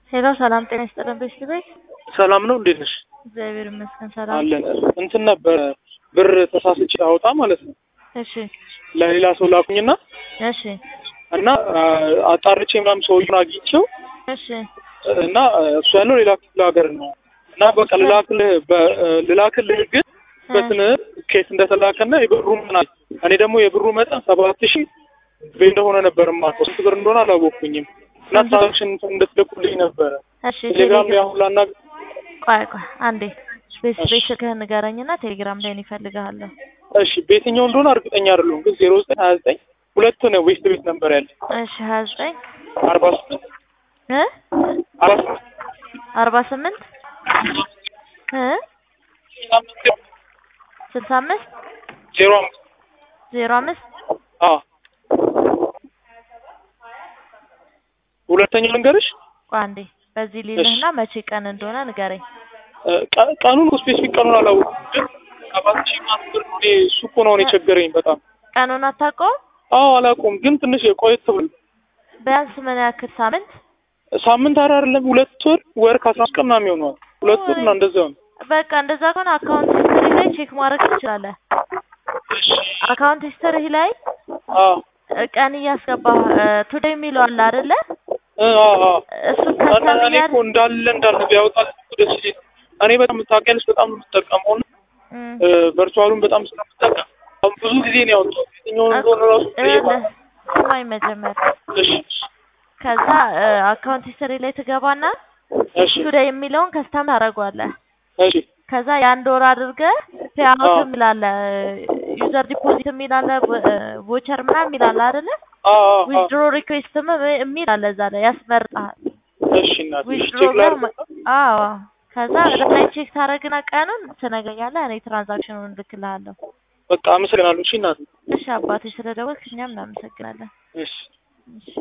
ሄሎ ሰላም ጤና ይስጥልን ቤስት ቤት ሰላም ነው። እንዴት ነሽ? እግዚአብሔር ይመስገን ሰላም። አለን። እንትን ነበረ ብር ተሳስቼ አውጣ ማለት ነው እሺ ለሌላ ሰው ላኩኝና እሺ እና አጣርቼ ምናምን ሰውዬውን አግኝቼው እሺ እና እሱ ያለው ሌላ ክፍለ ሀገር ነው እና በቃ ልላክልህ በ- ልላክልህ ግን በስን ኬት እንደተላከና የብሩ ምናል እኔ ደግሞ የብሩ መጠን ሰባት ሺህ ብር እንደሆነ ነበር የማውቀው ስንት ብር እንደሆነ አላወቅኩኝም እና ትራንዛክሽን እንድትልኩልኝ ነበረ እሺ ቴሌግራም ላይ አሁን ላና ቆይ ቆይ አንዴ ቤስት እሺ። ቤት ስልክህን ንገረኝና ቴሌግራም ላይ እኔ እፈልግሃለሁ። እሺ በየትኛው እንደሆነ እርግጠኛ አይደለሁም ግን ዜሮ ዘጠኝ ሀያ ዘጠኝ ሁለት ነው ዌስት ቤት ነበር ያለ እሺ ሀያ ዘጠኝ አርባ ስምንት እ አርባ ስምንት አርባ ስምንት እ ስልሳ አምስት ዜሮ አምስት ዜሮ አምስት አዎ ሁለተኛው ልንገርሽ ቆይ አንዴ በዚህ ሊልህና መቼ ቀን እንደሆነ ንገረኝ። እ ቀ- ቀኑን ስፔሲፊክ ቀኑን አላወኩም ግን ሰባት ሺህ ምናምን ብር ነው እኔ እሱ እኮ ነው እኔ ቸገረኝ በጣም ቀኑን አታውቀውም? አዎ አላውቀውም ግን ትንሽ የቆየት ብሎ ቢያንስ ምን ያክል ሳምንት? ሳምንት ኧረ አይደለም ሁለት ወር ወር ከአስራ አምስት ቀን ምናምን ይሆነዋል ሁለት ወር እና እንደዚያ ነው በቃ እንደዛ ከሆነ አካውንት ሂስትሪ ላይ ቼክ ማድረግ ትችላለህ። አካውንት ሂስትሪ ላይ አዎ እ ቀን እያስገባህ ቱዴይ የሚለው አለ አይደለ? እ አዎ አዎ እሱ እና ከስተም እኔ እኮ እንዳለ እንዳለ ቢያወጣል እኮ ደስ ይለኝ እኔ በጣም ታውቂያለሽ በጣም ነው የምጠቀመው እና ቨርቹዋሉን በጣም ስለምጠቀም አሁን ብዙ ጊዜ ነው ያወጣው የትኛውን እንደሆነ ራሱ ጠይቃል ስማኝ መጀመሪያ እሺ ከዛ አካውንት ሂስትሪ ላይ ትገባና እሺ ቱዴይ የሚለውን ከስተም ታደርገዋለህ። እሺ ከዛ የአንድ ወር አድርገህ ፔአውት አዎ። የሚላለ ዩዘር ዲፖዚት የሚላለ ቮቸር ምናምን የሚላለ አይደለ? አዎ አዎ አዎ ዊዝድሮ ሪኩዌስትም የሚል አለ እዛ ላይ ያስመርጣል። እሺ እናቴ እሺ ዊዝድሮ ቼክ ጋር ላድርግ መ- አዎ ከዛ ወደ ላይ ቼክ ታደርግና ቀኑን ትነግረኛለህ። እኔ ትራንዛክሽኑን እልክልሃለሁ። በቃ አመሰግናለሁ እሺ እናቴ እሺ አባቴ ስለደወልክ እኛም እናመሰግናለን። እሺ እሺ